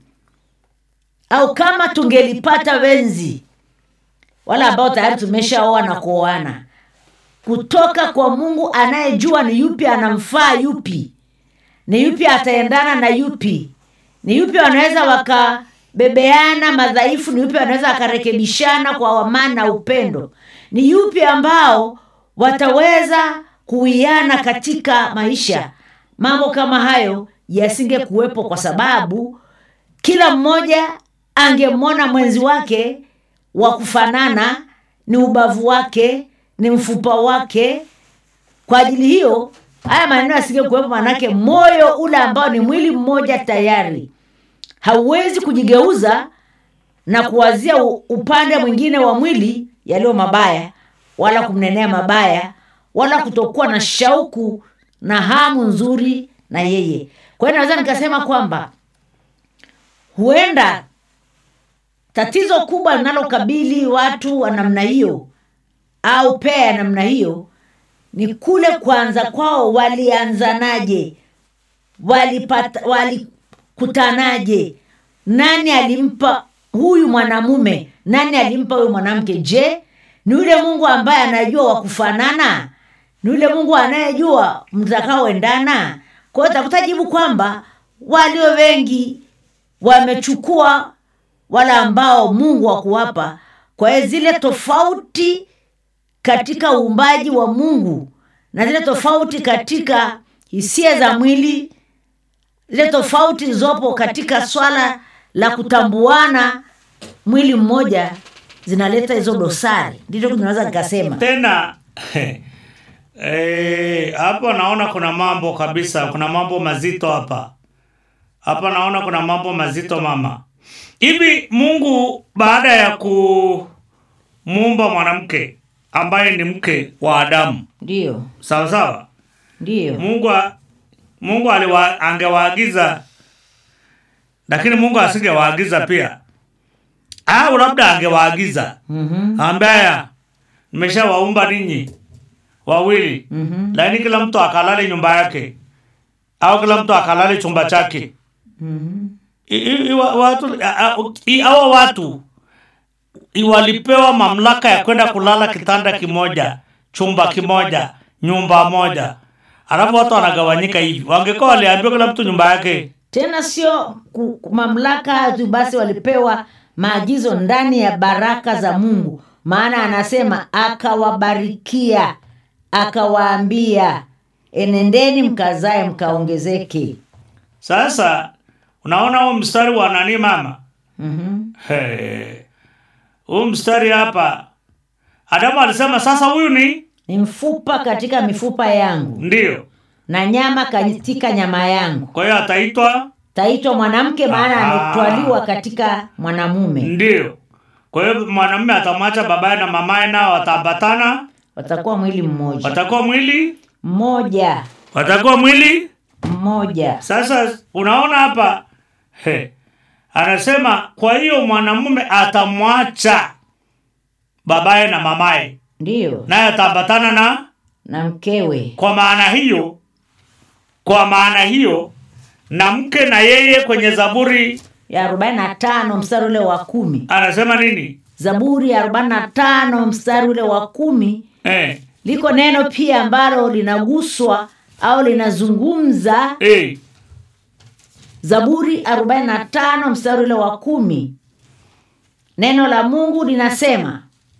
au kama tungelipata wenzi wale ambao tayari tumeshaoa na kuoana kutoka kwa mungu anayejua ni yupi anamfaa yupi ni yupi ataendana na yupi ni yupi wanaweza wakabebeana madhaifu ni yupi wanaweza wakarekebishana kwa amani na upendo ni yupi ambao wataweza kuiana katika maisha mambo kama hayo yasinge kuwepo kwa sababu kila mmoja angemwona mwenzi wake wa kufanana ni ubavu wake ni mfupa wake kwa ajili hiyo haya maneno yasinge kuwepo manake moyo ule ambao ni mwili mmoja tayari hauwezi kujigeuza na kuwazia u- upande mwingine wa mwili yaliyo mabaya wala kumnenea mabaya wala kutokuwa na shauku na hamu nzuri na yeye kwa hiyo naweza nikasema kwamba huenda tatizo kubwa linalokabili watu wa namna hiyo au pea ya namna hiyo ni kule kwanza kwao walianzanaje walipata walikutanaje nani alimpa huyu mwanamume nani alimpa huyu mwanamke je ni yule mungu ambaye anajua wa kufanana ni yule mungu anayejua mtakaoendana kwa hiyo takuta jibu kwamba walio wengi wamechukua wale ambao mungu wakuwapa kwa hiyo zile tofauti katika uumbaji wa mungu na zile tofauti katika hisia za mwili zile tofauti zilizopo katika swala la kutambuana mwili mmoja zinaleta hizo dosari ndicho tunaweza nikasema tena eh, hapo naona kuna mambo kabisa kuna mambo mazito hapa hapa naona kuna mambo mazito mama hivi mungu baada ya ku muumba mwanamke ambaye ni mke wa Adamu, ndiyo sawa sawa. ndiyo Mungu a- Mungu aliwa, angewaagiza lakini Mungu asingewaagiza pia, au labda angewaagiza Mhm. ambaya nimeshawaumba ninyi wawili Mhm. lakini kila mtu akalale nyumba yake au kila mtu akalale chumba chake. Mhm. I- i- iwa- watu a- a- i- hawa watu i- walipewa mamlaka ya kwenda kulala kitanda kimoja chumba kimoja nyumba moja alafu watu wanagawanyika hivi wangekuwa waliambiwa kila mtu nyumba yake tena sio ku- ku- mamlaka tu basi walipewa maagizo ndani ya baraka za mungu maana anasema akawabarikia akawaambia enendeni mkazae mkaongezeke sasa unaona huu mstari wa nani mama mm-hmm. He. huu mstari hapa adamu alisema sasa huyu ni ni mfupa katika mifupa yangu ndio na nyama katika nyama yangu kwa hiyo ataitwa taitwa mwanamke maana Aha. ametwaliwa katika mwanamume ndio kwa hiyo mwanamume atamwacha babaye na mamaye nao wataambatana watakuwa mwili mmoja watakuwa mwili mmoja watakuwa mwili mmoja sasa unaona hapa he, anasema kwa hiyo mwanamume atamwacha babaye na mamaye ndiyo naye ataambatana na na mkewe kwa maana hiyo kwa maana hiyo na mke na yeye kwenye zaburi ya 45 mstari ule wa kumi anasema nini zaburi ya 45 mstari ule wa kumi eh, liko neno pia ambalo linaguswa au linazungumza eh, zaburi 45 mstari ule wa kumi neno la mungu linasema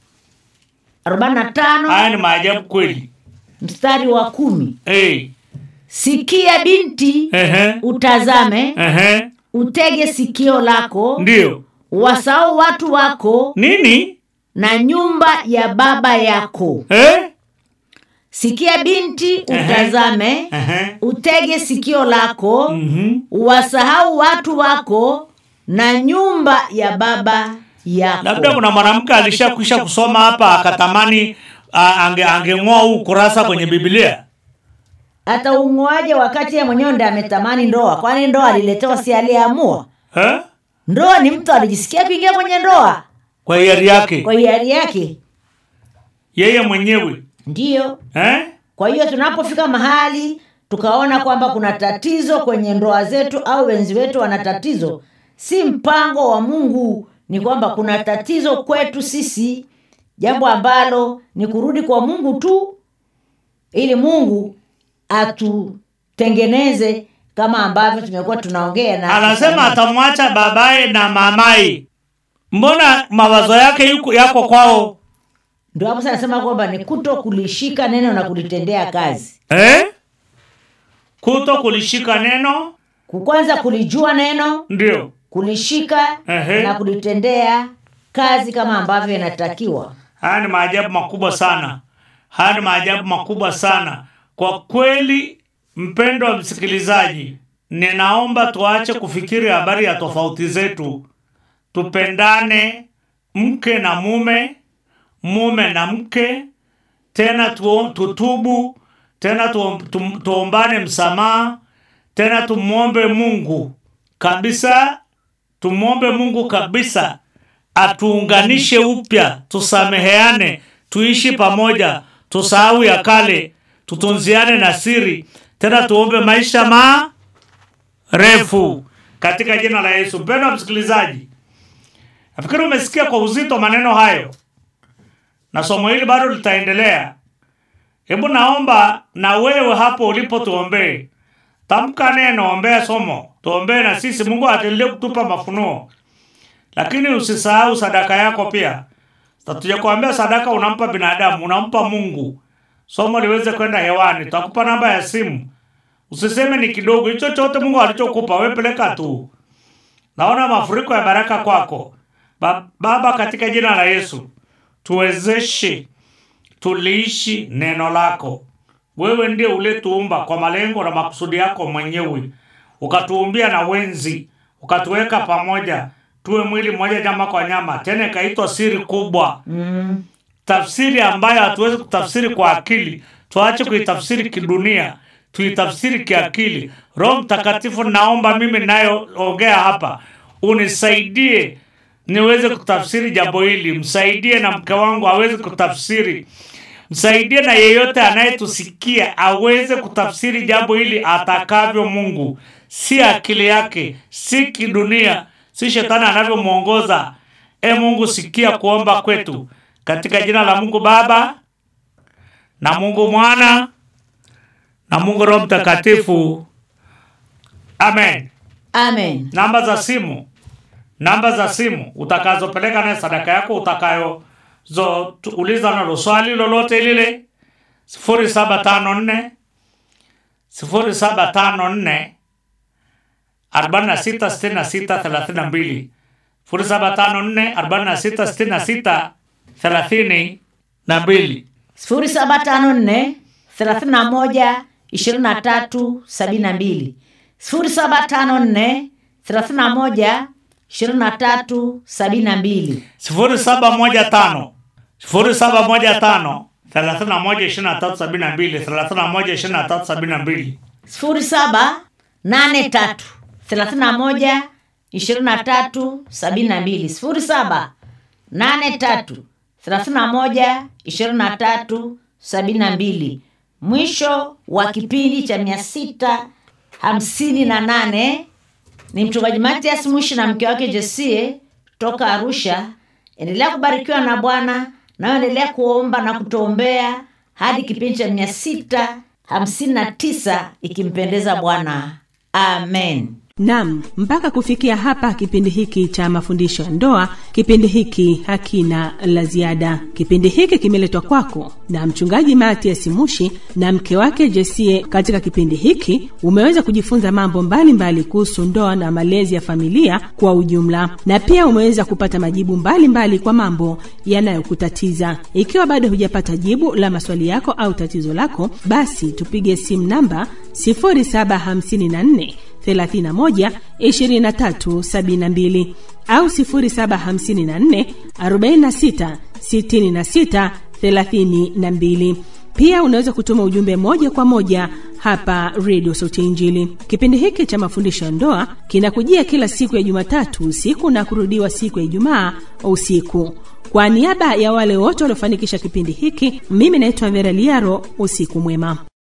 45 haya ni maajabu kweli mstari wa kumi eh, sikia binti ehe, utazame ehe, utege sikio lako ndio wasahau watu wako nini na nyumba ya baba yako eh? sikia binti utazame Ehe. utege sikio lako Mhm. wasahau watu wako na nyumba ya baba yako labda kuna mwanamke alishakwisha kusoma hapa akatamani a- ange angeng'oa huu kurasa kwenye biblia hata ung'oaje wakati ye mwenyewe ndi ametamani ndoa kwani ndoa aliletewa si aliyeamua eh? ndoa ni mtu alijisikia kuingia kwenye ndoa kwa hiari yake kwa hiari yake yeye mwenyewe ndiyo eh? kwa hiyo tunapofika mahali tukaona kwamba kuna tatizo kwenye ndoa zetu au wenzi wetu wana tatizo si mpango wa mungu ni kwamba kuna tatizo kwetu sisi jambo ambalo ni kurudi kwa mungu tu ili mungu atutengeneze kama ambavyo tumekuwa tunaongea na anasema atamwacha babaye na mamaye mbona mawazo yake yuko yako kwao ndio hapo sasa nasema kwamba ni kuto kulishika neno na kulitendea kazi eh? kuto kulishika neno kwanza kulijua neno ndio kulishika Ehe. na kulitendea kazi kama ambavyo inatakiwa haya ni maajabu makubwa sana haya ni maajabu makubwa sana kwa kweli mpendo wa msikilizaji ninaomba tuache kufikiri habari ya tofauti zetu tupendane mke na mume mume na mke tena tu, tutubu tena tu, tu, tuombane msamaha tena tumwombe mungu kabisa tumwombe mungu kabisa atuunganishe upya tusameheane tuishi pamoja tusahau ya kale tutunziane na siri tena tuombe maisha marefu katika jina la yesu mpendo wa msikilizaji nafikiri umesikia kwa uzito maneno hayo na somo hili bado litaendelea hebu naomba na wewe hapo ulipo tuombee tamka neno ombea somo tuombee na sisi mungu atendelee kutupa mafunuo lakini usisahau sadaka yako pia tatujakuambia sadaka unampa binadamu unampa mungu somo liweze kwenda hewani tutakupa namba ya simu usiseme ni kidogo hicho chote mungu alichokupa we peleka tu naona mafuriko ya baraka kwako ba baba katika jina la yesu tuwezeshe tuliishi neno lako wewe ndiye uletuumba kwa malengo na makusudi yako mwenyewe ukatuumbia na wenzi ukatuweka pamoja tuwe mwili mmoja nyama kwa nyama tena ikaitwa siri kubwa mm. tafsiri ambayo hatuwezi kutafsiri kwa akili tuache kuitafsiri kidunia tuitafsiri kiakili roho mtakatifu naomba mimi nayoongea hapa unisaidie niweze kutafsiri jambo hili msaidie na mke wangu aweze kutafsiri msaidie na yeyote anayetusikia aweze kutafsiri jambo hili atakavyo mungu si akili yake si kidunia si shetani anavyomwongoza e mungu sikia kuomba kwetu katika jina la mungu baba na mungu mwana na mungu roho mtakatifu amen amen namba za simu namba za simu utakazopeleka naye sadaka yako utakayouliza nalo swali lolote lile sifuri saba tano nne sifuri saba tano nne arobaini na sita sitini na sita thelathini na mbili sifuri saba tano nne arobaini na sita sitini na sita thelathini na mbili sifuri saba tano nne thelathini na moja ishirini na tatu sabini na mbili sifuri saba tano nne thelathini na moja ishirini na tatu sabini na mbili sifuri saba moja tano sifuri saba moja tano thelathini na moja ishirini na tatu sabini na mbili thelathini na moja ishirini na tatu sabini na mbili sifuri saba nane tatu thelathini na moja ishirini na tatu sabini na mbili sifuri saba nane tatu thelathini na moja ishirini na tatu sabini na mbili mwisho wa kipindi cha mia sita hamsini na nane ni mchungaji matias mwishi na mke wake jesie toka arusha endelea kubarikiwa na bwana nayoendelea kuomba na kutuombea hadi kipindi cha mia sita hamsini na tisa ikimpendeza bwana amen Nam, mpaka kufikia hapa kipindi hiki cha mafundisho ya ndoa, kipindi hiki hakina la ziada. Kipindi hiki kimeletwa kwako na mchungaji Matias Mushi na mke wake Jesie. Katika kipindi hiki umeweza kujifunza mambo mbalimbali kuhusu ndoa na malezi ya familia kwa ujumla, na pia umeweza kupata majibu mbalimbali mbali kwa mambo yanayokutatiza. Ikiwa bado hujapata jibu la maswali yako au tatizo lako, basi tupige simu namba 0754 31 23 72 au 0754 46 66 32. Pia unaweza kutuma ujumbe moja kwa moja hapa redio sauti ya Injili. Kipindi hiki cha mafundisho ya ndoa kinakujia kila siku ya Jumatatu usiku na kurudiwa siku ya Ijumaa usiku. Kwa niaba ya wale wote waliofanikisha kipindi hiki, mimi naitwa Vera Liaro. Usiku mwema.